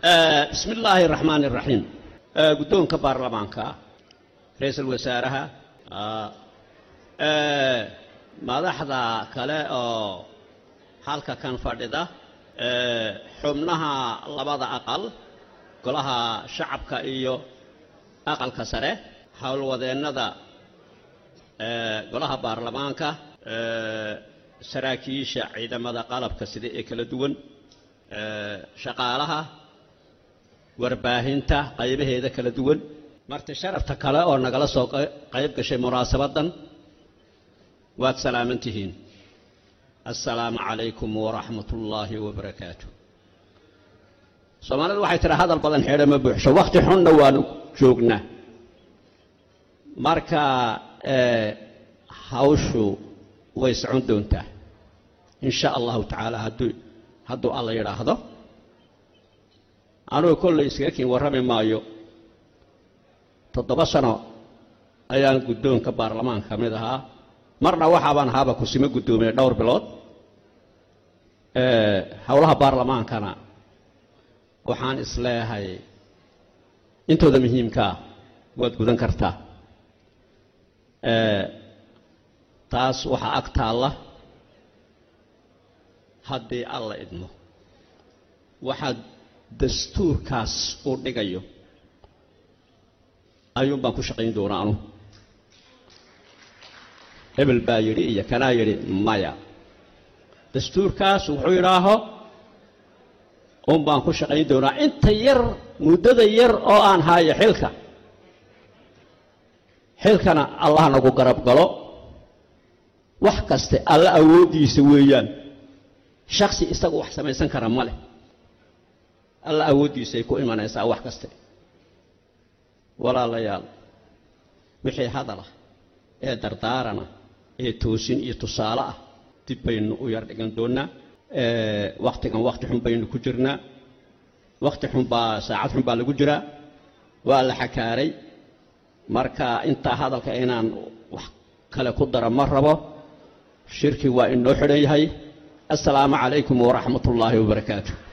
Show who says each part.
Speaker 1: bismi illaahi araxmaan iraxiim guddoonka baarlamaanka ra-iisul wasaaraha madaxda kale oo halka kan fadhida xubnaha labada aqal golaha shacabka iyo aqalka sare howlwadeennada golaha baarlamaanka saraakiisha ciidamada qalabka sida ee kala duwan shaqaalaha warbaahinta qaybaheeda kala duwan marti sharafta kale oo nagala soo qayb gashay munaasabaddan waad salaaman tihiin assalaamu calaykum waraxmat ullaahi wabarakaatu soomaalidu waxay tiraa hadal badan xeedha ma buuxsho wakhti xunna waanu joognaa marka hawshu way socon doontaa in sha allahu tacaala hadduu hadduu alla yidhaahdo anugu kollay iskaga kiin warrami maayo toddoba sano ayaan guddoonka baarlamaanka ka mid ahaa marna waxaabaan ahaaba kusimo guddoomiye dhowr bilood howlaha baarlamaankana waxaan isleehay intooda muhiimkaa waad gudan kartaa taas waxaa ag taalla haddii alla idmo waxaa dastuurkaas uu dhigayo ayuun baan ku shaqayn doonaa anu hebel baa yidhi iyo kanaa yidhi maya dastuurkaas wuxuu yidhaaho un baan ku shaqayn doonaa inta yar muddada yar oo aan haayo xilka xilkana allah nagu garab galo wax kaste alla awooddiisa weeyaan shaksi isagu wax samaysan kara ma leh alla awooddiisay ku imanaysaa wax kaste walaalayaal wixii hadalah ee dardaarana ee toosin iyo tusaale ah dib baynu u yar dhigan doonnaa wakhtigan wakhti xun baynu ku jirnaa wakhti xun baa saacad xun baa lagu jiraa waa la xakaaray marka intaa hadalka inaan wax kale ku dara ma rabo shirki waa inoo xidhan yahay assalaamu calaykum waraxmat ullaahi wabarakaatu